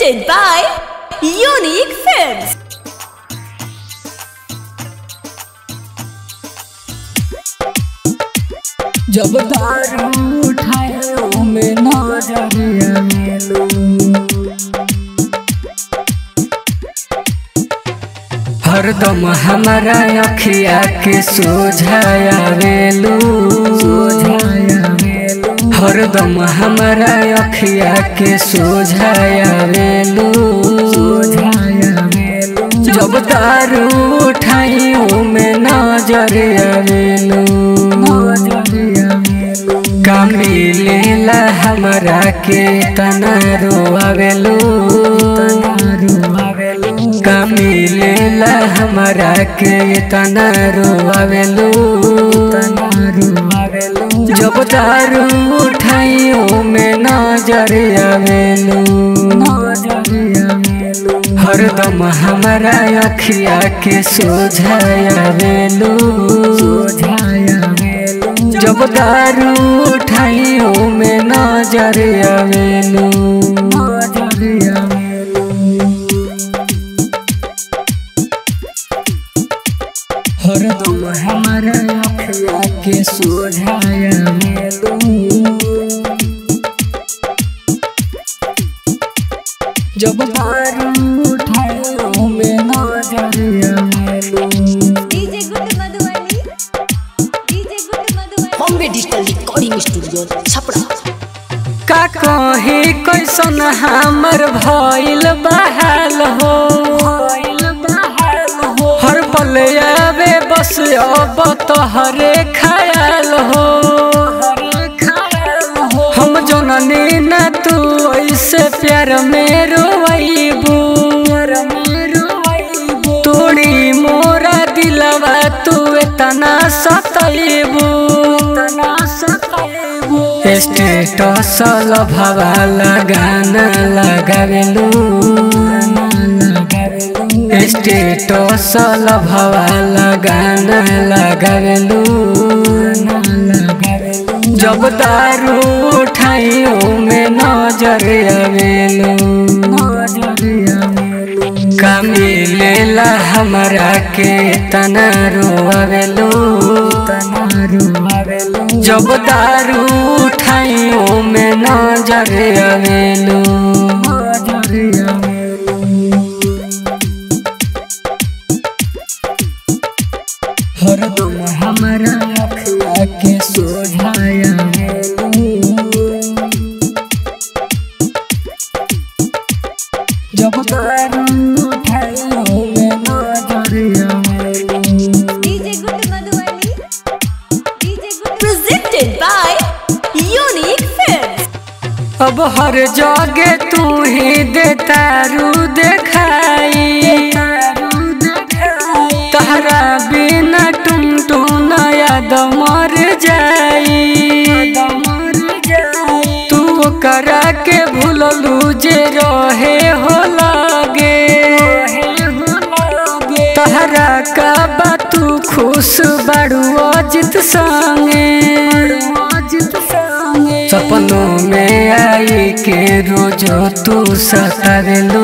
Presented by Unique Films. जब दारू उठाए में नजरिया मेलू हरदम हमारा अखिया के सोझाया वेलू सोझाया वेलू हरदम हमारा अखिया के सोझाया वेलू सोझाया वेलू जब दारू उठाइयों में नजरिया वेलू नजरिया वेलू कामी लेला हमरा के तना रोआवेलू तना रोआवेलू कामी लेला हमरा के तना रोआवेलू तना रोआवेलू जब दारू उठाइयों में नजर आवेलू नजर आवेलू हरदम हमरा अखिया के सोझाया वेलू सोझाया वेलू जब दारू उठाइयों में नजर आवेलू नजर आवेलू हरदम हमारा अखिया के सोझाया मेलू जब दारू उठाओ में नजरिया मेलू DJ good Madhubani DJ good Madhubani Bombay digital recording studio Chhapra का कहे कैसन हमर भइल बहाल हो हर पल आवे बस अब तोहरे ख्याल हो हम जननी न तू ऐसे प्यार में रोइबू तोड़ी मोरा दिलवा तू इतना सतैबू स्टेटस लभवा लगाना लगावेलू स्टेटस लभवा लगाना लगावेलू जब दारू उठाइयों में नजर आवेलू कमी लेला हमरा के तना रोआवेलू तना रोआवेलू जब दारू उठाइयों में नजर आवेलू नजर आवेलू हरदम हमरा अखिया के सोझाया जब दारू उठाइयों में नजरिया DJ good Madhubani DJ good Presented by Unique Films. अब हर जगह तू ही देतारू देखाई तहरा बिना टुम टू नया दमर जाई तू करा के भूललू जे रहे हो लागे तहरा का बा तू खुश बड़ू अजित संगे सपनों में आई के रोजो तू सतारेलू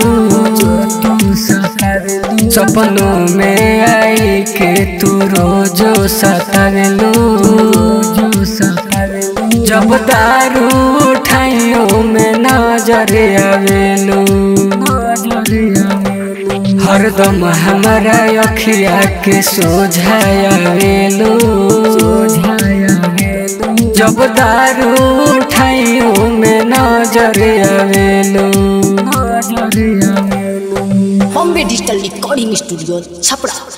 सपनों में आई के तू रोजो सतारेलू जब दारू उठाइयों में नजर आवेलू हरदम हमारा अखिया के सोझाया वेलू जब दारू उठाइयों में नजर आवेलू Bombay digital recording studio Chhapra